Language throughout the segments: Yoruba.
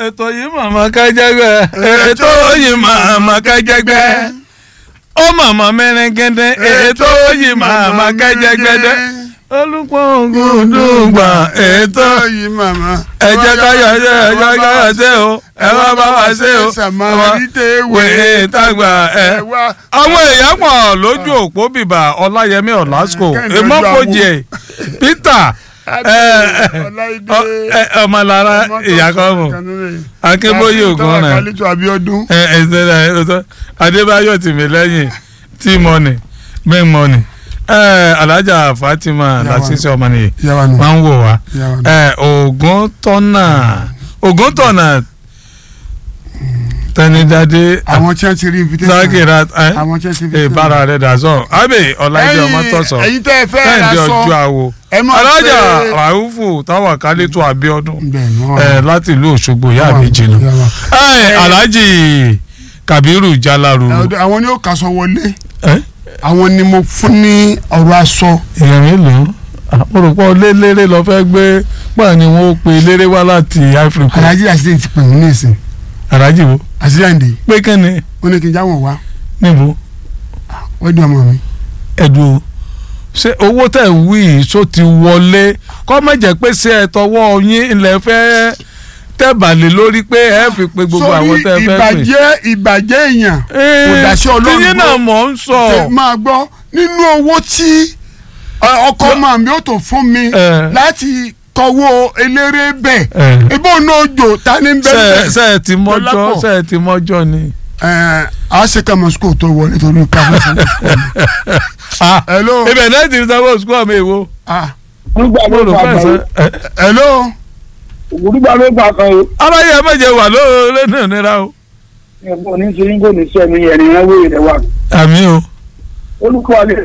ètò yìí màmá kájẹgbẹ́ ètò yìí màmá kájẹgbẹ́ ó màmá mẹ́rẹ́gẹ́dẹ́ ètò yìí màmá kájẹgbẹ́dẹ́ olùpọ̀ngùn dùgbà ètò yìí màmá. ẹ jẹ́ ká yọ ṣe ẹ jẹ́ ká yọ ṣe o ẹ wá bá wa ṣe o wèé tàgbà ẹ. àwọn èèyàn pọ̀ lójú òpó bìbà ọláyẹmí ọ̀làsíkò èmọ́fojì peter ọmọlára ìyàkọ́mù akínbóyè ògùn rẹ̀ kálítù abiodun. ẹ ẹ ṣẹlẹ̀ ẹ ṣẹlẹ̀ adébáyọ̀ tìmílẹ́yìn tímọ́nì mẹ́mọ́nì ẹ alájà fatima lásìsẹ́ ọmọnìyẹ yàrá nù. máa ń wò wá yàrá nù. ẹ ògùn tọ́nà ògùn tọ́nà tẹnidádé àwọn tí wọ́n ti rí invitation. sákìrà ẹ àwọn tí wọ́n ti rí ẹ invitation. bára rẹ dà sọ abe ọláìdé ọmọ tọ̀sọ̀ ẹ̀yin tẹ́ ẹ fẹ́ ra kẹ́hìndé sọ. ọjọ́ àwo ẹ máa alájà pé- ràhùfù táwọn kálítù abíọ́dún bẹ́ẹ̀ ni wọ́n ẹ láti ìlú òṣogbo ìyá mi jìnnà Yàrá. ẹ alhaji kabiru jalaru Ẹ, àwọn ni ó kaṣọ wọlé ẹ àwọn ni mo fún ní ọ̀rọ̀ aṣọ. èèyàn mélòó àpòròpọ̀ lélẹ́rẹ́ lọ fẹ́ gbé pàà ni wọ́n pe eléré wá láti Ivory Coast alhaji accident ti pè mí ní ìsìn alhaji wo accident pé kẹ́ni ó ní kí n jáwọ̀ wá níbo wọ́n di ọmọ mi. ẹ̀dùn o ṣé owó tẹ̀ ń wí yìí ṣó ti wọlé kọ́ má jẹ́ pé ṣé ẹ tọwọ́ yín ilẹ̀ fẹ́ tẹ̀bàlẹ̀ lórí pé ẹ fi pe gbogbo àwọn tẹ́ fẹ́ pè. ìbàjẹ́ ìbàjẹ́ èèyàn kò dáṣẹ́ Ọlọ́run tíyín náà gbọ́. mọ̀ ń sọ. Tẹ- máa gbọ́ nínú owó tí ọ, ọkọ máa mi ó tó fún mi Eh. láti tọwọ́ eléré bẹ̀ Eh. ebó náà jò ta ní ṣe bẹ́ẹ̀ ṣe ẹ ti mọ́jọ́ Dọ́lápọ̀. ṣe ẹ ti mọ́jọ́ ni. a ṣe ká mọ sukùl tó wọlé torí káfíń fún mi. Ah, hello ibẹ̀ náà ti sanwó sukú àmì èwo. ah nígbà mo ló rò fà fẹ́ sọ. kan hello ògùdùgbà ló fà kan o aláyé ẹ méje wà lóore náà nira o. ẹ̀gbọ́n ní ṣe ń gò ní sẹ́mi ẹ̀rìn ẹ̀wé rẹ̀ wà àmì o olùkọ́ alẹ́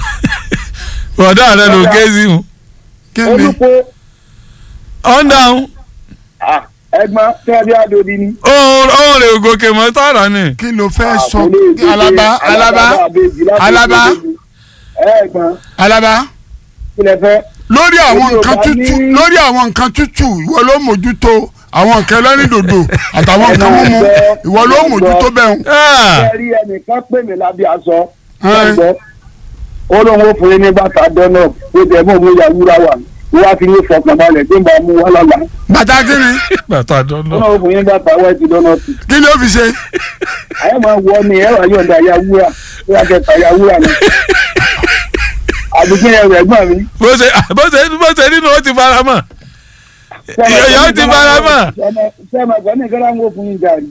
bọ̀dá rẹ ló ké sí o. kí ni olùkọ́ ọ̀n dáhùn ẹ̀gbọ́n tẹ́lẹ̀ adòdì ni. òun rè gòkè mọ́ tààrà ni. kí ló fẹ́ sọ Àkọlé alaba ìdíje alaba àbèjì láti Alaba. ìdíje. ẹ̀gbọ́n alaba kílẹ̀ fẹ́ lórí àwọn Èmi ò nǹkan bá tútù ní- lórí àwọn nǹkan tútù ìwọ ló mójútó àwọn nǹkan ẹlẹ́rìndòdò àtàwọn nǹkan mímu ìwọ ló mójútó bẹ́ẹ̀ Ah, kẹ́rí ẹnìkan pè mí lábẹ́ aṣọ Ẹ́. ẹ̀gbọ́n ó lóun ó fún yín ní bàtà dọ́nà ó tẹ̀ mọ́ òun ya wúrà wà wọ́n á fi ní fọkànbalẹ̀ tó ń bá mú wá lọ́la bàtá kí ni bàtà ó dọ́nà. náà ó fún yín bàtà wẹ́ẹ̀tì dọ́nà tù kí ni ó fi ṣe àyẹ̀ máa wọ ni ẹ̀ wá yọ̀ǹda ya wúrà ó yà kẹta ya wúrà ni àbíkí ẹ̀rọ ẹ̀gbọ́n mi. bó ṣe bó ṣe bó ṣe nínú ó ti fara mọ́. Ìyá ti fara mọ́. sẹ́mi ẹ̀gbọ́n ní ìkẹ́lá ń wò fún yín gàrí.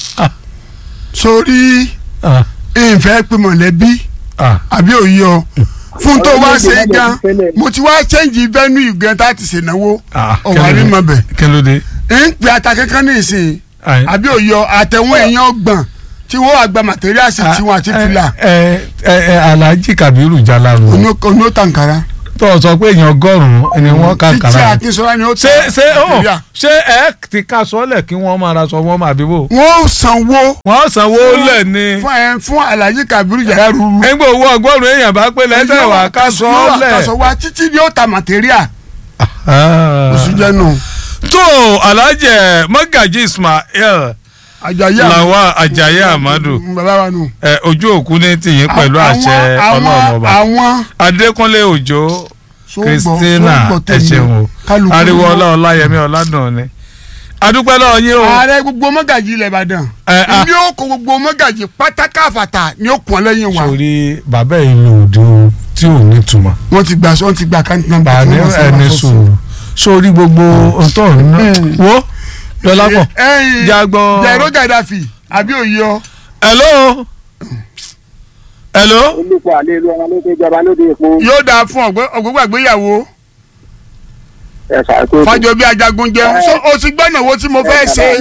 sórí Ah, ìfẹ́ pé mọ̀lẹ́bí ah. àbí òye ọ fún tó wá ṣe Ọlọ́run gan ló ti tẹ́lẹ̀. mo ti wá chẹ́ǹjì venue gan tá a ti ṣènáwó Ah, ọ̀wá rí mọ̀ bẹ̀ kí ló dé. ń pè ata kankan ní ìsìn Ayi. àbí òye ọ àtẹ̀wọ̀n èèyàn ọgbọ̀n tí wọ́n wá gba màtẹ́ríàsì tiwọn àti fìlà ẹ ẹ ẹ alhaji kabiru jalaru oní ó tàǹkàrà tó o sọ pé èèyàn ọgọ́rùn-ún ni wọ́n kà títí kàrà akínsọ́lá ni ó ṣé ṣé ó màtẹ́ríà. ṣé ẹ ti ká sọ́lẹ̀ kí wọ́n máa ra sọ wọ́n máa bíbò wọ́n ó sanwó wọ́n sanwó lẹ̀ ni fún ẹ fún alhaji kabiru yàrá ruru ẹgbẹ́ owó ọgọ́rùn-ún èèyàn bá pé lẹ́sẹ̀ wà ká sọ́lẹ̀. kásọ̀ wá títí ni ó ta màtẹ́ríà oṣù jẹ́ nù tó alhaji mọ́gàjì ismail àjàyà làwa ajayi amadu bàbá wa nù. ẹ, ojú òkú ní tìyín pẹ̀lú àṣẹ Àwọn- ọlọ́run ọba àwọn adékúnlé òjò sóńgbọ̀- christina sóńgbọ̀ ẹ tèmi. ṣeun o Kálukú ariwo ló- ọlá ọláyẹmí ọládùn ni adúpẹ́ lọ́wọ́ yín o ààrẹ gbogbo mọ́gàjì ilẹ̀ ìbàdàn Ẹ, a- ní ó kó gbogbo mọ́gàjì pátákáfàtà ní ó kún ọ lẹ́yìn wa sórí bàbá ìlú òde o tí ò ní túmọ̀ wọ́n ti gbà wọ́n ti gbà káńtì náà bá ní ẹni sùúrù sórí gbogbo ọtọ ọ̀nà wo dọ́lápọ̀ ẹ̀yìn jágbọ́ jẹ̀rọ gàdáfì àbí òye ọ hello hello olùkọ́ àlẹ́ ìlú ọmọ lókè ìjọba lóde èpo yóò dáa fún ọ̀gbọ́gbà gbéyàwó ẹ̀fà tó. fàjọbí ajagun jẹ so o ti gbọ́nà wo tí mo fẹ́ ṣe.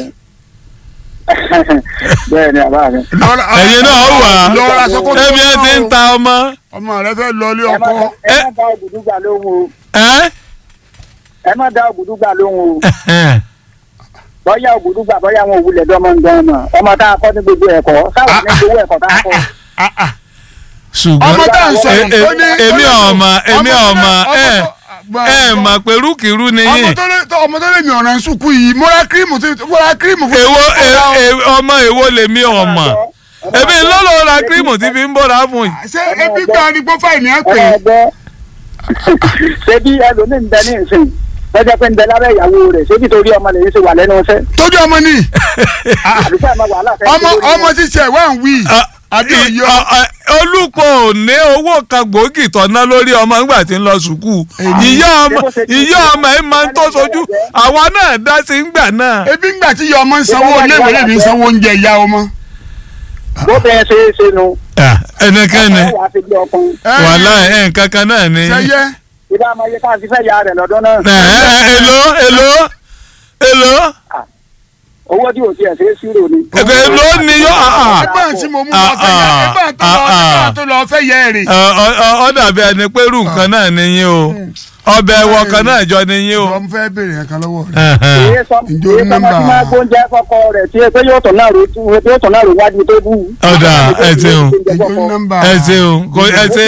bẹ́ẹ̀ ni àbá mi. Lọ́ra- ẹ̀yin náà wà lọ́ra sọ kó tó ẹ̀mí ẹ ti ń lọ. ta ọmọ ọmọ rẹ fẹ́ lọ ilé ẹ má ọkọ ẹ má dá ògùdùgbà lóhùn o ẹ ẹ má dá ògùdùgbà lóhùn o bọ́yá ògùdùgbà bọ́yá àwọn òwúlẹ̀ dọ́mọ ń gan mọ̀ ọmọ tá a kọ́ ní gbogbo ẹ̀kọ́ sáwọn ní gbogbo ẹ̀kọ́ tá a kọ́. ṣùgbọ́n ọmọ tá à ń sọ e- e- ó ní- èmi ó ní- ọmọ èmi ọmọ tó- ọmọ ọmọ ẹ tó- ẹ mà pé rúkìrú ni ọmọ yín tó lé ọmọ tó lé mi ọ̀ràn sùkú yìí mo ra kírímù tí mo ra kírímù fún èwo e- e- ọmọ èwo lèmi ọmọ èmi lọ́lọ́ ra kírímù tí fi ń bọ́ra fún yìí. ṣé ebi gan ni gbọ́ fáìní ẹ̀ pé ọgbẹ́ ṣebí ẹlòmíín bẹ ní ìsìn lọ́jọ́ pé ń bẹ lábẹ́ ìyàwó rẹ̀ ṣebí torí ọmọ lèyí ṣe wà lẹ́nu iṣẹ́ tójú ọmọ ni àdúgbò àmọ́ wàhálà fẹ́ ọmọ ọmọ ṣiṣẹ́ wà ń wí àbí òye ọ. olùpọ̀ ò ní owó kan gbòógì tọ́ná lórí ọmọ nígbà tí ń lọ sùkúù ìyá ọmọ ìyá ọmọ ẹ̀ máa ń tó sojú àwa náà dá sí ńgbà náà. ebi ńgbà tí ìyá ọmọ ń sanwó léwé lèmi ń sanwó oúnjẹ ìyá ọmọ. bó bẹ́ẹ̀ ṣe é ṣe nu ẹnikẹ́ni ọ̀hún àti bí ọkùnrin wàhálà ẹ̀ nǹkan kan náà ni. sẹyẹ ìbá ọmọ yẹ ká ti fẹ́ ya rẹ̀ lọ́dún náà ẹ ẹ èlò èlò èlò owó tí ò tiẹ̀ ṣe é ṣírò ni. èlò ni yọ ẹgbẹ́ tí mo mú lọ fẹ́ yẹ ẹgbẹ́ tó lọ ẹgbẹ́ tó lọ fẹ́ yẹ rè. ọ dàbí ẹni pé irú nǹkan náà ni yín o ọbẹ̀ ẹwọ kan náà jọ ni yín o. ọmọ fẹ́ béèrè nǹkan lọ́wọ́ rẹ̀. èyí sọ Ǹjẹ́ o èyí ní sọmọ nọ́mbà? tí máa gbóúnjẹ fọkọ rẹ̀ tí pé yóò tọ̀ náà ro yóò tọ̀ náà ro wájú tó bù. Ọ̀dà, ẹ ṣeun. ìjọ nọ́mbà ẹ ṣeun kò ẹ ṣe.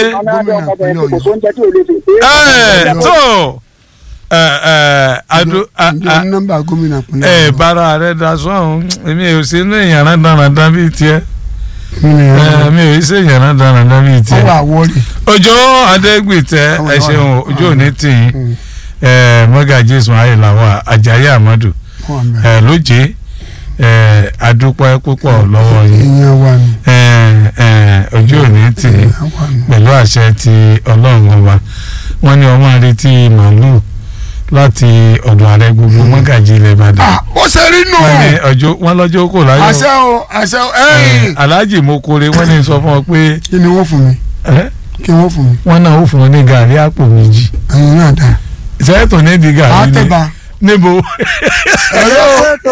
ẹ tó ẹ ẹ adu a- ìjọ a- nọ́mbà gómìnà pinnu. ẹ bára rẹ da sọ́hún èmi ò sí ní ìyàrá dáradára bíi tiẹ̀ ẹ mi ò sí ìyàrá dáradára bíi ọwọ́ tiẹ̀. àwọ̀rì. Òjó Adégbìtẹ́ ẹ ṣeun ojú òní tì yín ẹ mọ́gàjí Ismail làwọn Àjàyí Amadu ẹ lóje ẹ adúpẹ́ púpọ̀ lọ́wọ́ yín ìyẹn wà ní. ẹ ẹ ojú òní tì yín ìyẹn wà ní. pẹ̀lú àṣẹ ti ọlọ́run ọba wọ́n ní ọmọ àrètí màálù láti ọ̀dọ̀ ààrẹ gbogbo mọ́gàjí ilẹ̀ Ìbàdàn Ah, ó ṣe rí nù. wọ́n ní ọjọ́ wọ́n lọ́jọ́ kò láyọ̀ àṣẹ o àṣẹ o ẹ̀yìn. aláàjì mokore wọ́n ní sọ fún ọ pé kí ni wọ́n fún mi ẹ, kí wọ́n fún mi wọ́n náà ó fún ọ ní gàrí àpò méjì ẹ̀yin náà dá. sẹ́ẹ̀tọ̀ ní di gàrí ni àtẹ̀bà. níbo ẹ̀rọ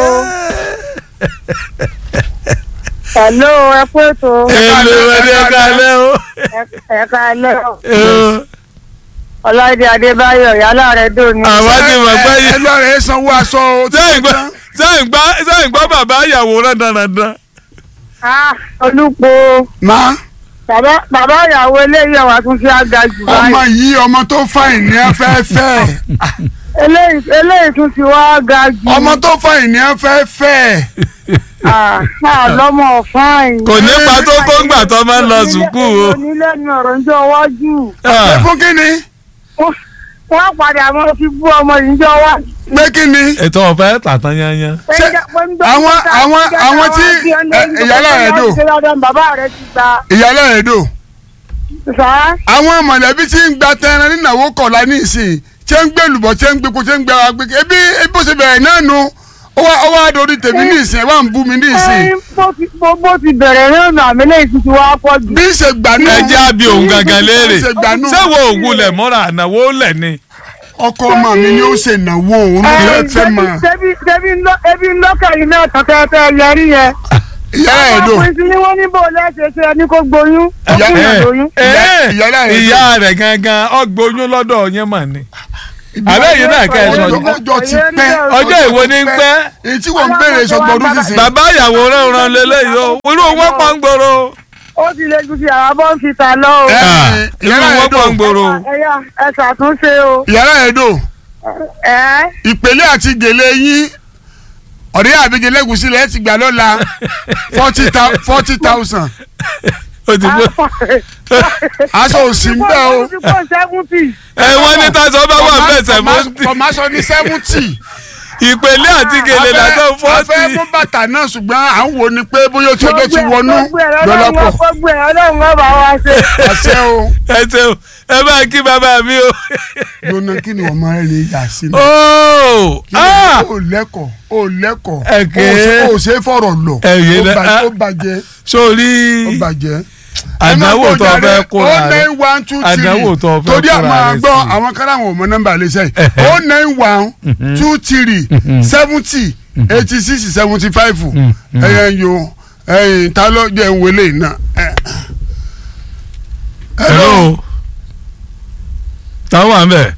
Hello, ẹ kú ètò èlò ẹ̀dẹ̀ kalẹ̀ o. ẹ̀ka ẹlẹ́ Ẹ, Ọláìdé Adébáyọ̀ yálà rẹ̀ dòní. àwa ti mọ̀ pé ẹ lọ rẹ̀ sanwó aṣọ o. sẹ́yìn gbọ́ sẹ́yìn gbọ́ sẹ́yìn gbọ́ bàbá ìyàwó rẹ̀ dandan. Ah, Olúpo má bàbá bàbá ìyàwó eléyìí ọ̀wà tún fi àga jù ọmọ báyìí. yìí ọmọ tó fàìn ní afẹ́fẹ́ Eléyìí eléyìí tún ti wá ga jù. ọmọ tó fàìn ní afẹ́fẹ́ Ah, ah, lọ́mọ fáìn. kò nípa tó tó ń gbà tó máa ń lọ sùkúù o. Onílẹ̀nu ọ̀rọ̀ ń jọ wájú. ẹ Ah, fún kínni Wọ́n padà mọ́ fi bú ọmọ yìí jọ wá. pé kínni ètò ọ̀fẹ́ tàtàn yányán. Ṣé àwọn- àwọn- àwọn tí- ẹ, ìyálà rẹ̀ dò? Bàbá rẹ̀ ti ta. ìyálà rẹ̀ dò Sá. àwọn mọ̀lẹ́bí tí ń gba tẹran nínáwó kọ̀ọ̀la ní ìsìn tí ń gbé lùbọ̀ tí ń gbé kó tí ń gbé wa gbé ebi ebi ó ṣe bẹ̀rẹ̀ náà nu ó wá ó wá dorí tèmi ní ìsìn ẹ wá ń bú mi ní ìsìn Ẹyin bó ti bó bó ti bẹ̀rẹ̀ náà nà mí lẹ́yìn tuntun wá pọ̀ jù. bí ń ṣe gbà nù ẹ jẹ́ àbí òun gangan léèrè Ṣe gbanú. sẹ́wọ́ ògùn lẹ̀ mọ́ra ànáwó lẹ̀ ni. ọkọ ọmọ mi ni ó ṣe ìnáwó òun ló fẹ́ fẹ́ mọ Ṣebí ṣebí ńlọ ebi ńlọ́kẹ̀yìn náà tọ̀tẹ̀tẹ̀ yẹrí yẹn. ìyálà rẹ̀ dò Àwọn ìsinmi wọn ní bò lẹ́sẹ̀ ṣe ẹni kó gboyún. Ó Ìyá- kún yàn Ẹ, lóyún. ẹ, ìyálà rẹ̀ ìyá rẹ̀ gangan ọgbóyún lọ́dọ̀ yẹn mà ní. àbẹ́ yìí náà kẹ́ ẹ sọ ọjọ́ ọjọ́ ti pẹ́ ọjọ́ ìwo ní pẹ́ èyí tí wọ́n ń béèrè sọgbọ́n ọdún sísè bàbá ìyàwó rẹ̀ ràn lélẹ́yìí o irú wọn pọ̀ ń gbòòrò. Ó ti lè ju ti àwọn bọ́ ń fi ta lọ o. Ẹ, Ah, irú ìyálà wọn rẹ̀ dò pọ̀ ń gbòòrò. Ẹ̀yà ẹ ṣàtúnṣe o. ìyálà rẹ̀ dò Ẹ́ ìpele àti gèlè yín ọ̀rẹ́ àbíjẹ lẹ́gùsí lẹ́ẹ̀ ti gbà lọ́la forty thousand o ti bó. aṣọ òsì ń bẹ́ o Ó ti pọ̀ sẹ́fúntì. ẹ wọ́n ní tásán bá wà bẹ́ẹ̀ sẹ́fúntì kọ̀máṣọ ní seventy ìpele àti gèlè lásán afẹ́ fọ́ọ̀tì. mú bàtà náà ṣùgbọ́n à ń wo ni pé bóyá tí ọjọ́ ti wọnú lọ́lọ́pọ̀ Gbogbo ẹ̀ ọlọ́run ọba wa ṣe. àṣẹ o ẹ ṣeun ẹ bá kí bàbá mi o. lónà kí ni ọmọ rẹ ní ìyá sí ni ooo kí ni o lẹ́kọ̀ọ́ o lẹ́kọ̀ọ́ Ẹ̀kẹ́. o ṣe é fọ̀rọ̀ lọ Ẹ̀yẹ ó lẹ- bàjẹ́- ah. ó bàjẹ́ ó sórí bàjẹ́. àdánwò tó fẹ́ kóra o rẹ nine one two three àdánwò tó fẹ́ torí kóra àwọn rẹ àgbọ̀ sí. àwọn kan láwọn ò mọ nọ́mbà lẹ́sẹ̀ Ẹ̀hẹ́. o nine one two three seventy eighty six seventy five ẹ̀yẹ yo ẹ̀yìn ta ló jẹ́ ń wọlé náà. ẹ̀. hello táwọn wà ń bẹ̀.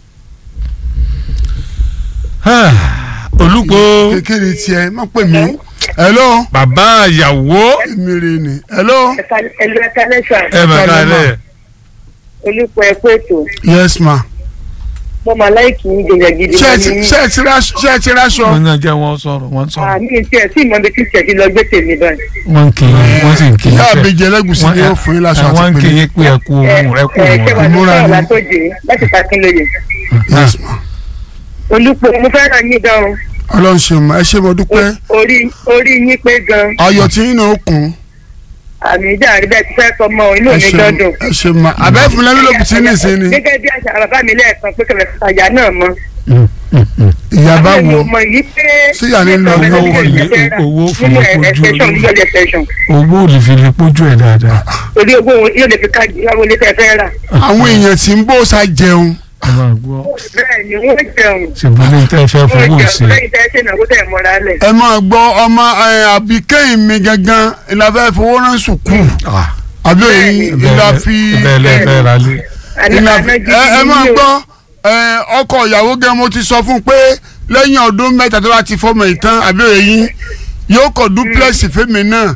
olùkọ́ kékeré tiẹ̀ má pè mí. hello bàbá ìyàwó èmi rè ni hello ẹlú ẹka lẹsà ẹ mà Ẹ kálẹ́ kálẹ̀ olùpọ̀ ẹ̀kọ́ ètò yes ma mo máa láìkì yín gègé gidi ṣé ẹ gan ti ni ṣé ẹ ti ra- ṣé ẹ ti ráṣọ. wọn náà jẹ́ wọn sọ̀rọ̀ wọn sọ̀rọ̀ àmì tí ẹ sì mọ ibi tí tiẹ̀ ti lọ gbé tèmi báyìí. wọn ń kì í wọn sì ń kì í ìyá pé- àbèjì ẹlẹ́gùsì ni yóò fún yín láṣọ wọn ń àti kì pèlè. í pé ẹ kú ohun ẹ kú ẹ ohun ṣé wàá ní ìmúra sọ̀rọ̀ ni. látòjé láti Fákínlóye. Yes, ma. olùpọ̀ mo fẹ́ràn yín gan o ọlọ́run ṣe mọ ẹ ṣe mo dúpẹ́ orí orí yín pé gan ayọ̀ tí yín náà kún àmì ìjà àríbẹ̀ ti fẹ́ sọ mọ́ inú ẹ mi ṣe dọ́dún. ẹ ṣe ma àbẹ́ fún lẹ́nu ló bùtí ní ìsinmi gẹ́gẹ́ bí àṣà bàbá mi lẹ́ẹ̀kan pé kẹlẹ̀ àyà náà mọ́. Mm, mm, mm. ìyá bá Àwọn wo ọmọ yìí pé Sí ìyá ní lọ ní owó ilé- owó fún nínú ojú extension olówó. legal extension owó ò lè fi lè pójú ẹ dáadáa orí owó yóò lè fi káàdì ìyàwó ilé tẹ́ fẹ́ rà. àwọn èèyàn tí ń bó sa jẹun ẹ máa gbọ́ bẹ́ẹ̀ ni wọ́n jẹun ṣùgbọ́n ní tẹ́ ẹ fẹ́ wọ́n fowó jẹun ṣe lẹ́yìn tẹ́ ṣe ìnáwó tẹ́ mọ́ra lẹ̀. ẹ máa gbọ́ ọmọ ẹ, àbíkẹ́yìn mi gangan ìlàfẹ́ fowó rán sùkú Ah, àbí òyìn ìlà fi bẹ́ẹ̀ lẹ́ fẹ́ ra lé ìlà fi ẹ ẹ máa gbọ́ ẹ, ọkọ ìyàwó gan mo ti sọ fún un pé lẹ́yìn ọdún mẹ́ta tó bá ti fọmọ ìtàn àbí òyìn yóò kọ duplex fèmí náà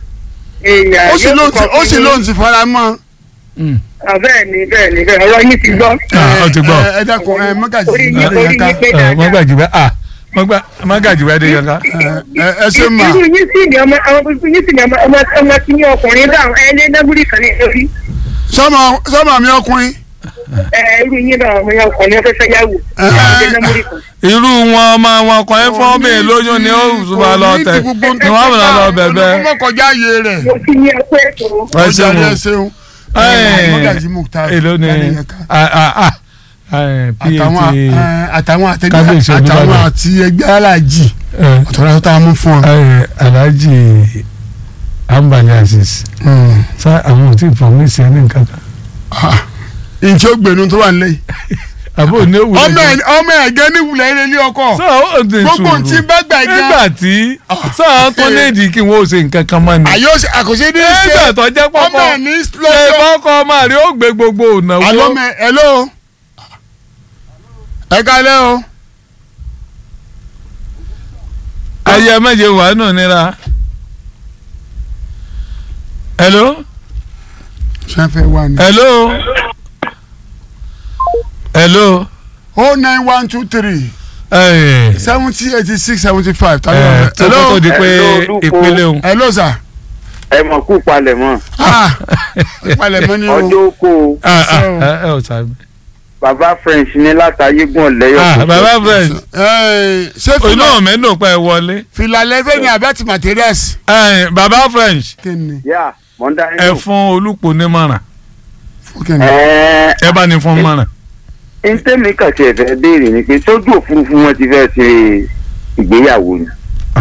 ó sì lóun ti ó sì lóun ti fara mọ́ bẹ́ẹ̀ ni bẹ́ẹ̀ ni bẹ́ẹ̀ ọ̀rọ̀ yín ti gbọ́. Ah, ó ti gbọ́. ẹ ẹ dákun ẹ mọ́gàjì Orí yín- adéyàká orí yín pé ẹ dáadáa. mọ́gàjì bẹ́ẹ̀ ah mọ́gbà- mọ́gàjì bẹ́ẹ̀ dé yanká ẹ ẹ ṣe mà irú yín sì ni ọmọ ọmọ yín sì ni ọmọ ọmọ ọmọ tí ní ọkùnrin dáhùn ẹ lé nábúrì kan ní lórí sọmọ sọmọ mi ọkùnrin ẹ irú yín bá ọmọ yẹn ọkùnrin fẹ́fẹ́ yàwó ẹ lé nábúrì kan. irú wọn ọmọ wọn kan ẹ fọ́ mi lóyún ni ó máa lọ tẹ̀ ni wọ́n máa lọ bẹ̀bẹ̀ ọmọ kọjá ayé rẹ̀ mo ti ní ẹkọ ètò ẹ ọjà ṣeun rẹ̀ ṣeun Ẹ, mọ́gàjì Mukhtar èló ni Adéyàká. ah, ah, ah, eh, àtàwọn PAT ẹ, àtàwọn àtẹgbẹ́ Kábíyèsí àtàwọn Olúbàdàn. àti ẹgbẹ́ aláàjì eh, ọ̀tọ̀rọ̀ tó tá a mú fún ọ. eh, Alhaji Ambali Aziz sá àwọn ò tí ì promise ẹni nǹkan kan ìṣe ògbénu tó wà nílẹ̀ yìí. àbó ní òwúrọ̀ ọmọ ẹ̀ ọmọ ẹ̀ gẹ́ ní wulẹ̀ eré ilé ọkọ sọ ó ti sùúrù gbogbo ntí bá gbà gan nígbà tí sọ tó léèdì kí wọn ò ṣe nǹkan kan mọ́ ni àyọ àkọsí ní í ṣe nígbà tó jẹ́ ọmọ pọ́pọ́ ẹ̀ ní ṣe lọ́jọ́ fọ́kọ́ ọmọ rẹ̀ ó gbé gbogbo ònàwó alọ́mọ ẹ̀ hello ẹ kálẹ́ o ayé méje wà nù nira. hello sanfẹ wa ni. hello hello o nine one two three ẹ seventy eighty six seventy five. ẹ tó kó tó di pé Hello, Olúkò. ìpele òun. hello sir. ẹ mọ̀ kú palẹ̀ mọ́ ah ìpalẹ̀mọ́ ni o. ọjọ́ oko ah ah ẹ ẹ ò sábẹ. bàbá french ní látàyégún ọ̀lẹ́yọ̀ ah baba friend Ẹ, ṣé inú fìlà ọ̀mẹ́dùn pẹ́ wọlé. fìlà lẹ́fẹ̀ ni abẹ́tì materials. ẹ baba french kí ni yá mọ̀ndá ẹ fún olùpọ̀ nímọ̀ràn kí ni. ẹ ẹ bá ní fún mọ̀ràn. ẹ ntẹ́mi kàtí ẹ̀fẹ́ béèrè ni pé sójú òfurufú wọn ti fẹ́ ṣe ìgbéyàwó ni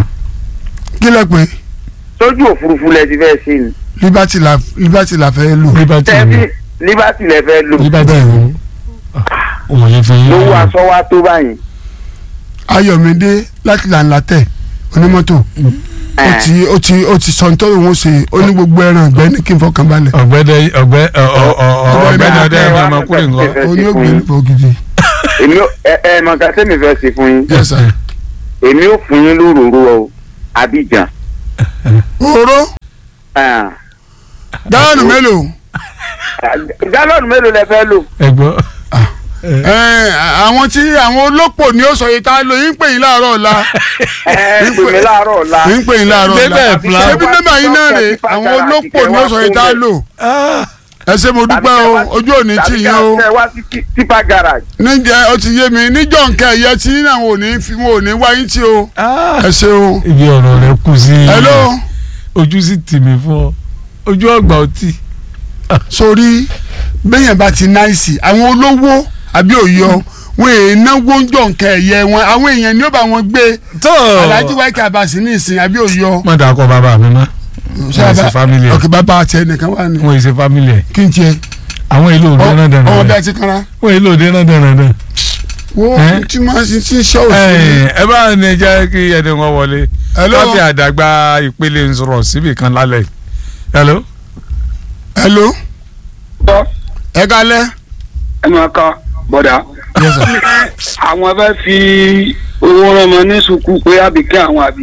kí lẹ pé sójú òfurufú lẹ ti fẹ́ ṣe ni liberty la liberty la fẹ́ lò. liberty tẹ́bí ni liberty lẹ fẹ́ lò liberty ni òun lè fi yín. lówó aṣọ wa tó báyìí ayọ̀mídé láti lànà tẹ̀ onímọ́tò ó ti ó ti ó ti sọ nítorí òun ṣe ó ní gbogbo ẹran ìgbẹ́ ní kí n fọkàn balẹ̀. ọ̀gbẹ́dẹ ọ̀gbẹ́ ọ- ọ- ọ- ọ- ọ̀gbẹ́ni ọdẹ ẹni ọmọkùnrin nǹkan. ó ní ògbé nípa gidi. èmi ò ẹ ẹ mọ̀ ká sẹ́mi fẹ́ ṣe fún yín yes sir. èmi ò fún yín lóròrò o Abidjan oró Ah, gálọ́ọ̀nù mélòó. gálọ́ọ̀nù mélòó lẹ fẹ́ lò ẹ gbọ́. Ẹ, àwọn tí àwọn olópò ni ó sọ yìí tá a lò yín pè yín láàárọ̀ ọ̀la ẹ pè mí láàárọ̀ ọ̀la yín pè yín láàárọ̀ ọ̀la Débẹ̀ plan. ṣé bí nọ́mbà yín náà rè àwọn olópò ni ó sọ yìí tá a lò ẹ ṣé mo dúpẹ́ o ojú òní tì yín o tàbí ká wá sí ti- tipa garage níjẹ́ ó ti yé mi níjọ́ nǹkan ẹ̀yẹ tí àwọn ò ní fi wọn ò ní wá yín tí o ẹ ṣé o. ibi ọ̀rọ̀ rẹ kù sí. hello ojú sì tì mí fún ọ ojú ọgbà ọtí. sórí bẹ́yẹn bá ti náìsì àwọn olówó àbí òyọ wọn èè náwó ń jọ nǹkan ẹ̀yẹ wọn àwọn èèyàn ni ó bá wọn gbé tó Alhaji Wáíkì Àbàsí ní ìsìn àbí òyọ. má dàá kọ bàbá mi mọ́ wọ́n ṣe family ẹ̀ ọkẹ bàbá àti ẹnìkan wà ní. wọ́n ṣe family ẹ̀ kí n tiẹ̀ àwọn èlò òde náà dànù ọmọ bí rẹ̀ a ti kanra. wọ́n èlò òde náà dànù rẹ̀. wo Eh? tí máa ṣe tí ń ṣọ́ òsì. ẹ bá ní jẹ́ kí ẹni wọn wọlé Hello? káfí àdàgbà ìpele ń sọ̀rọ̀ síbì kan lálẹ́ yìí. hello. hello. ẹ kalẹ. ẹ máa ka bọ̀dà. yes sir. àwọn fẹ́ fi owó rọmọ ní sùkú pé àbíkẹ́ àwọn àbí.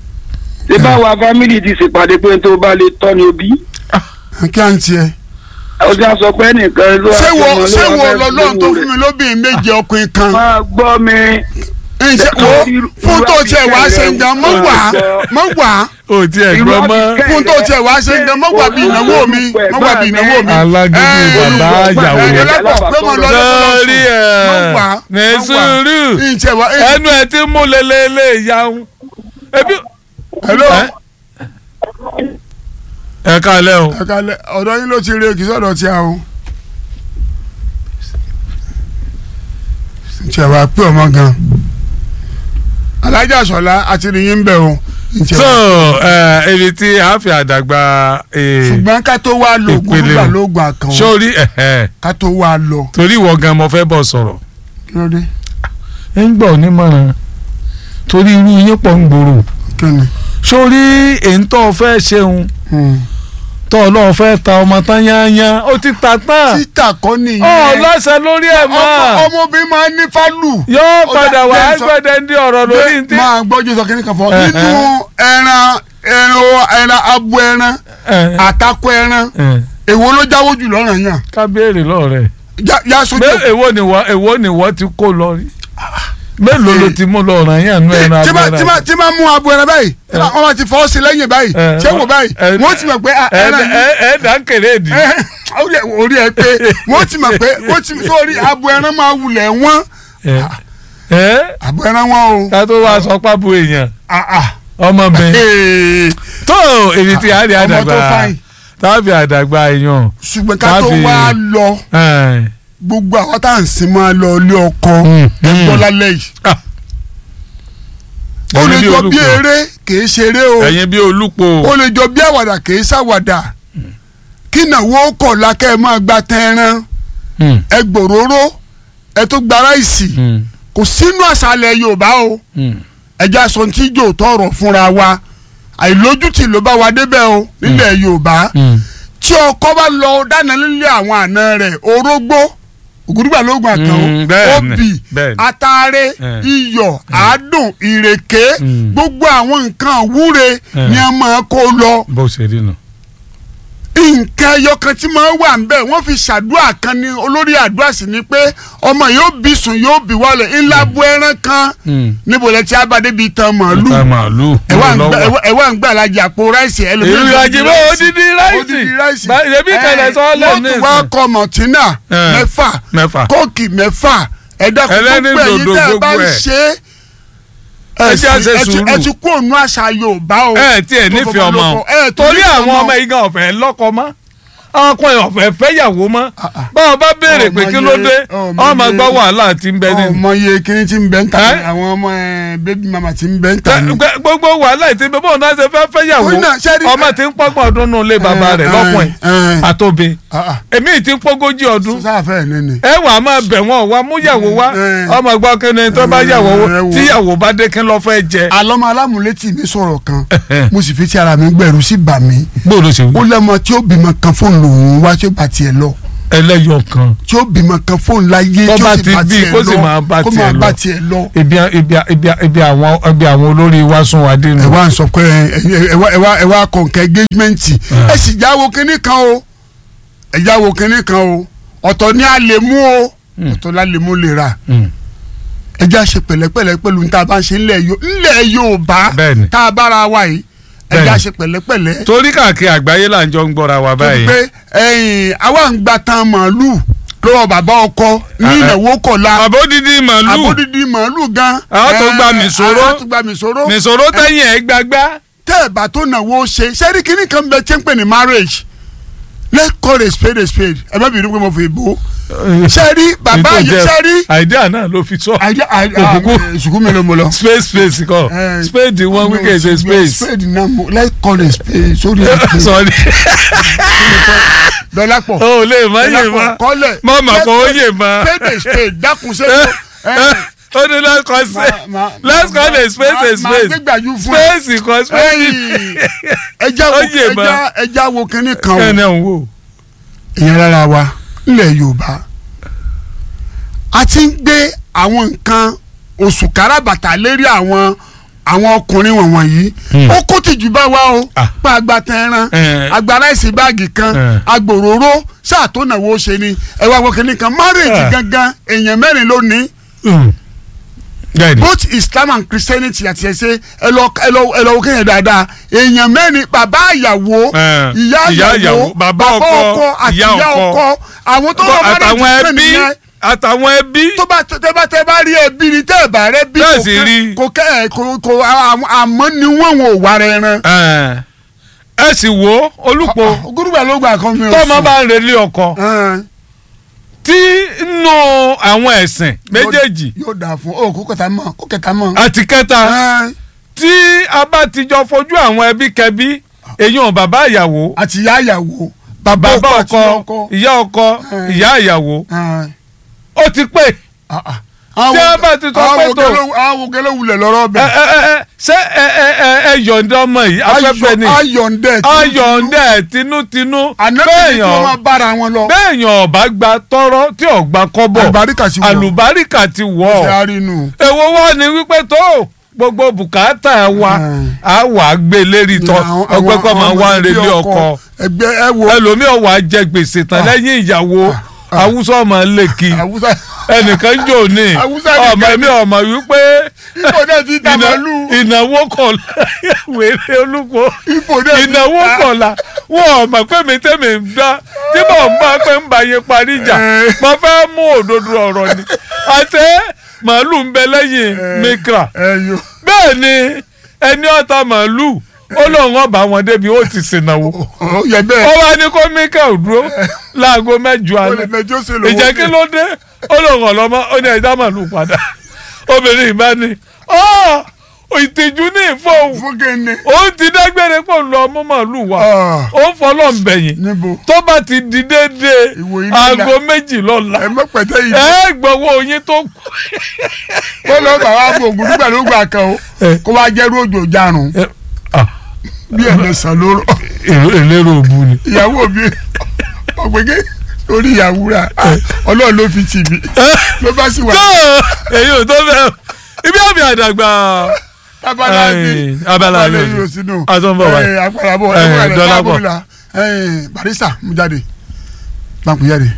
ṣé báwa fámìlì ti ṣèpàdé pé tó bá lè tọ́ ni òbí. kí à ń tiẹ̀. ọjà sọ pé nìkan ló wá ṣé wo sọmọ ṣé ló wo wá fẹ́ lọ́lọ́run tó lówó fún rẹ̀. mi lóbìnrin méje ọkùnrin kan máa gbọ́ mi. ǹṣe wo fún tó tiẹ̀ wá ṣe ń gan mọ́ wá mọ́ wá ò tí ẹ gbọ́ mọ́ fún tó tiẹ̀ wá ṣe ń gan mọ́ wá bí ìnáwó mi mọ́ wá bí ìnáwó mi. alágídí Ẹ, bàbá ìyàwó ẹ, rẹ̀ ẹlẹ́pọ̀ pé mo lọ lọ́dọ̀ sọ́ọ́rí mọ́ wá ẹ̀ ní mọ́ wá. sùúrù ǹṣe wá ẹ ẹnu ẹ ti mú lelele ìyàwó ebi hello ẹ ẹ kálẹ̀ o ẹ kalẹ̀ ọ̀dọ̀ yín ló ti rí èkì sọ̀dọ̀ tí a o. ǹṣe wá pé ọmọ gan alájà sọlá àti nìyí ń bẹ̀ o. ǹṣe so wá- ẹ ibi tí a fi àdàgbà eh, ṣùgbọ́n ká tó wá lo ìpele ògùn o. lóògùn àkàn sórí ẹ̀hẹ́ ká tó wá lọ torí ìwọ gan mo fẹ́ bọ̀ sọ̀rọ̀ kí ló dé ẹ ń gbọ́ onímọ̀ràn torí irú yín pọ̀ ń gbòòrò kí ni. sórí èyí tó o fẹ́ ṣeun Hmm. tó o lọ́ọ́ fẹ́ ta ọmọ tán yányán ó ti ta tán títà kọ́ ọ nìyẹn lọ́sẹ̀ lórí ẹ̀ mọ́ Ọmọ- ọmọbìnrin máa ń ní fálù. yóò Ó padà dá- wá jẹ́ sọ- gbẹ̀dẹ̀ ń di ọ̀rọ̀ lórí ntí. máa gbọ́jú sọ kíní kan fọ Eh, nínú ẹran ẹran ẹran abo ẹran àtakọ ẹran èwo ló jáwó jù lọ́rọ̀ yàn ká béèrè lọ́rẹ̀ Já- yá sójú Mé- èwo ni wọ́n èwo ni wọ́n ti kó lọ rí mélòó ló ti mú lọ ràn yàn nú ẹran tí máa- abẹ́rẹ́ tí máa- tí máa mú abo ẹran báyìí tí máa- wọ́n máa ti fọwọ́ sí lẹ́yìn báyìí Eh, ṣé wò báyìí eh, wọ́n ti mọ̀ pé ah, ẹran yìí ẹ ẹ dà ń kéré di. Eh, orí ẹ- orí ẹ pé wọ́n ti mọ̀ pé wọ́n ti sórí abo ẹran máa wulẹ̀ wọ́n ẹ abo ẹran wọn o ká tó wá sọ pábò èèyàn Ah, ah. ọmọ mi Eh, tó èyí tí a rí ọmọ tó àdàgbà fine tábì àdàgbà èèyàn ṣùgbọ́n ká tó Káfí- wá lọ ẹ, gbogbo àwọn tá à ń sin máa lọ ilé ọkọ Mm, ẹ mm. gbọ́ lálẹ́ yìí Ah. ó Ẹ̀yin lè bí jọ bí olùkọ́. eré kìí ṣeré o ẹ̀yin bí olùpọ̀ ó lè jọ bí àwàdà kìí ṣàwàdà kí nàwó kọ̀ lákẹ́ ẹ máa gba tẹ́ran Mm, ẹ gbòòrò ẹ tó gba ráìsì mm, kò sínú àṣàlẹ̀ Yorùbá o mm. ẹja sọ tí jò tọrọ fúnra wa àìlójútì ló bá wa débẹ̀ o nílẹ̀ Yorùbá Mm. tí ọkọ bá lọ dáná nílé àwọn àna rẹ̀ orógbó ògùdùgbà lóògùn àkàn Mm, bẹ́ẹ̀ ni, obì bẹ́ẹ̀ ni. ataare Eh. iyọ̀ àádùn ìrèké Mm. gbogbo àwọn nǹkan wúre Eh. ni a máa kó lọ bó ṣe rí nù. nǹkan ẹyọ kan tí máa wà nbẹ wọ́n fi ṣàdúrà kan ní olórí àdúrà sì ni pé ọmọ yóò bí sùn yóò bí wálẹ̀ ńlá bu ẹran kan Mm. níbo lẹ ti abadé bíi tan màálù ta màálù ẹ wá ń gbà- lọ́wọ́. ẹ wá ń gbà lájà àpò ráìsì ẹlòmíràn ìlú àjẹmọ́ odidi ráìsì odidi ráìsì Bá- ṣebí kẹlẹ̀ sọ Eh, lẹ́nu wọ́n tún wá kọ mọ̀tínà Eh, mẹ́fà mẹ́fà. kóòkì mẹ́fà ẹ̀dá Ẹlẹ́ni gbogbo ẹ̀yin dòdò tẹ́ ẹ bá ń gbogbo ẹ̀. ṣe é Ẹ jẹ́ àṣẹ ẹ ti- sùúrù. ẹ ti kú òun àṣà Yorùbá o ẹ tiẹ̀ tó nífẹ̀ẹ́ ọmọ fọmọlọ́kọ. ẹ tó torí nífẹ̀ẹ́ àwọn ọmọ yìí gan ọ̀fẹ́ lọ́kọ mọ́ ọkùnrin ọ̀fẹ́ fẹ́yàwó mọ́ Ah, ah. báwọn bá béèrè pé Ọmọ kí ló yẹ- dé ọmọ ọmọ yẹ- gbọ́ wàhálà tí ń bẹ nínú. ọmọ iye kiri ti ń bẹ ń ta Eh? ni àwọn ọmọ ẹ bébí mama ti ń bẹ ń ta ni. Gbẹ- gbogbo wàhálà tí bẹ bọ́ọ̀ náà ṣe fẹ́ fẹ́yàwó Ó náà, ṣé rí- ọmọ tí ń pọ́gbọ̀n ọdún nù lé bàbá rẹ̀ Eh, lọ́kùnrin eh, eh. àtòbí Ah, ah. èmi tí ń pọ́gójì ọdún sáfẹ́ ní ni. ẹ wà á máa bẹ̀ wọ́n wá mú yàwó wá Eh. ọmọ gbọ́ kí ni tó bá yàwó Eh, wo. tí yàwó bá dé kí lọ́ fẹ́ jẹ. alọ́mọ alámúlétì mi sọ̀rọ̀ kan mo sì fi ti ara mi gbẹ̀rù sí bà mí bó ló ṣe ó lẹ́mọ tí ó bímọ kan fóònù lòun wá tí ó bá tiẹ̀ lọ ẹlẹ́yọ̀ kan tí ó bímọ kan fóònù láyé Tó tí ó bá sì ti bá bí, tiẹ̀ kó sì máa lọ bá kó tiẹ̀ máa lọ. bá tiẹ̀ lọ. ibi ibi ibi ibi àwọn ibi àwọn olórí wa sún wa dé ẹ nù. wá ń sọ pé ẹ ẹ wá ẹ wá ẹ wá kọ nǹkan engagement ẹ sì jáwo kínní kan o ẹ jáwo kínní kan o ọ̀tọ̀ ni a lè mú o ọ̀tọ̀ la lè mú lè ra Mm. ẹ já ṣe pẹ̀lẹ́pẹ̀lẹ́ pẹ̀lú ní tá a bá ń ṣe ńlẹ̀ Yo- ńlẹ̀ Yorùbá Bẹ́ẹ̀ni. tá a bára wa yìí ẹ já Bẹ́ẹ̀ni. ṣe pẹ̀lẹ́pẹ̀lẹ́ torí káàkiri àgbáyé là ń jọ ń gbọ́ra wa báyìí. pé ẹ̀yìn àwa ń gba tan màálù lọ́wọ́ bàbá ọkọ ní Ah, ah. ìnáwó kọ̀la àbódìdí màálù àbódìdí màálù gan. Àwọn tó gba Eh, mìsòrò. àwọn tó gba mìsòrò. nìṣòro tẹ̀yìn ẹ̀ gbàgbá. tẹ́ ẹ̀ bá tó náwó ṣe sẹ́rí kínní kan bẹ tí ń pè ní marriage let's call a spade a spade ẹ má bínú pé mo fi bò ó sẹ́rí bàbá Ètò yìí jẹ́- sẹ́rí àìdíà náà ló fi sọ. Òkùnkùn. sùkú mi ló mo lọ. space space kọ Eh, spade wọn wíkẹ̀ ṣe space. spade náà mo let's call a spade sórí ẹ̀ sọrí dọ́là pọ̀ o lè má yè má kọ́lẹ̀ mọ mà kó o yè má. spade a spade dákun ṣe ó ní let's call space let's call a space a máa space gbégbá yú fún ẹ. space kọ space. ẹja Ó wo yè má. ẹja ẹja wo kínní kan o kẹ́ni ọ̀hún wò. ìyẹn lára wa nílẹ̀ yorùbá a ti ń gbé àwọn nǹkan oṣù káràbàtà lérí àwọn àwọn ọkùnrin wọ̀nyí yìí ó kó tìjú bá wa o Ah. pa agbata ẹran Eh. agbára ìsìn báàgì kan Eh. agbòróró sáà tó nàwó ṣe ni ẹ wá wọkẹ́ nìkan márèèjì Ah. gangan èèyàn mẹ́rin ló ní bẹ́ẹ̀ni both islam and christianity àti ẹsẹ ẹ lọ ẹ lọ ẹ lọ wọ kéèyàn dáadáa èèyàn mẹ́rin bàbá ìyàwó Eh, ìyá ìyá ìyàwó ìyàwó, bàbá ọkọ, àti ìyá ìyá ọkọ. ọkọ àwọn tó lọ àtàwọn márèèjì ẹbí nìyẹn àtàwọn ẹbí tó bá tẹ bá tẹ bá rí ẹbí ni tẹ ẹ bá rẹ bí Bẹ́ẹ̀ kò sì kẹ́- rí. kò kẹ ẹ kò kò àmọ́- àmọ́ ni wọ́n wọn ò wá rẹ ran. ẹ ẹ sì wo olùpọ̀ gúrúgbà ló gbà kan mi ò tọ́mọ sùn. bá ń relé ọkọ Ẹn, tí nù àwọn ẹ̀sìn méjèèjì yóò dà fún ọ kó kẹta mọ kó kẹta mọ. àti kẹta Ẹn, tí a bá ti jọ fojú àwọn ẹbí kẹbí èyàn bàbá ìyàwó àti ìyá ìyàwó bàbá àti ọkọ ìyá ọkọ Eh. ìyá ìyàwó Ẹn, ó ti pé ah, ah. Tí a bá ti sọ àwọn pé wo tó- gẹ́lẹ́- àwọn wo gẹ́lẹ́ wulẹ̀ lọ́rọ́ ẹ bẹ̀. ẹ ẹ ẹ ṣé ẹ ẹ ẹ ẹ yọ̀ǹda ọmọ yìí afẹ́fẹ́ ni ayọ̀ǹdẹ̀ ayọ̀ǹda ẹ̀ tinútinú ànábìyí tí wọ́n máa bẹ́ẹ̀yàn bára wọn lọ. bẹ́ẹ̀yàn ọ̀bá gba tọ́rọ́ tí ò gba kọ́bọ̀ àlùbáríkà sí wọ̀ àlùbáríkà ti wọ̀ ṣe ọ́ àrínú. èwo wá ni wípé tó gbogbo bùkátà wa Mm. á wà á gbé lérí tọ ọgbẹ́ kọ́ máa wá ń relé ọkọ ẹgbẹ́ ẹ wo ẹlòmíì wà á jẹ gbèsè tán lẹ́yìn ìyàwó awúsọ ọmọ lẹ́kì àwùsá ẹnìkan jò ní Awúsá ọmọ nìkan mi ọmọ wípé ipò náà ti ta ìná- màálù ìnáwó kọ̀ọ̀la wèrè olúkọ ipò náà ti ìnáwó ta kọ̀ọ̀la wọn ò mọ̀ pé mi tẹ́mi ń dá tí mò ń bá pé ń bá yé parí ìjà Eh. mo fẹ́ mú òdodo ọ̀rọ̀ ni àti màálù ń bẹ lẹ́yìn mikra ẹyọ bẹ́ẹ̀ ni ẹni ọ̀tá màálù ó lóun ọba wọn débi ó ti sìnàwó ó yẹ ó bẹ́ẹ̀ wá ní kó mikra ò dúró láago mẹ́jọ ó lè alẹ́ mẹjọ sí lówó ìjẹ́ kí ló dé ó lóun ọ̀lọ́mọ ó ní ẹja màálù padà obìnrin ìbá ni ọ́ ìtìjú ní ìfọ̀hún fún kéne ó ti dágbére pọ̀ lọ mú màálù wá Ah. ó ń fọlọ́ ń bẹ̀yìn níbo tó bá ti di déédéé Ìwò iná aago la. méjì lọ́la ẹ mọ pẹtẹ yìí ẹ gbọ́wọ́ yín tó kù. kó lọ bá wa fún ògùn nígbà ló gbà kan o Eh. kó wá jẹ́ ròjò jarun bí ẹ̀mẹsàn ló rọ èlérò òbu ni. ìyàwó mi ọ̀gbẹ́gẹ́ lórí ìyàwó rà ọlọ́run ló fi tì mí ló bá sì wà tó èyí ò tó bẹ́ẹ̀ ibi àmì àdàgbà abala Eh, bí abala abala yìí. yìí ò sínú A tún bọ̀ wáyé. àpàràbọ̀ Eh, ẹ̀wọ̀n rẹ̀ dọ́là bá bọ̀. bọ̀ la barista mú jáde báńkù jáde.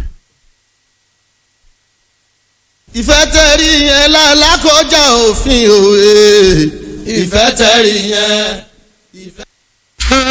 ìfẹ́ tẹ̀rí yẹn lálákọjá òfin òwe ìfẹ́ tẹ̀rí yẹn.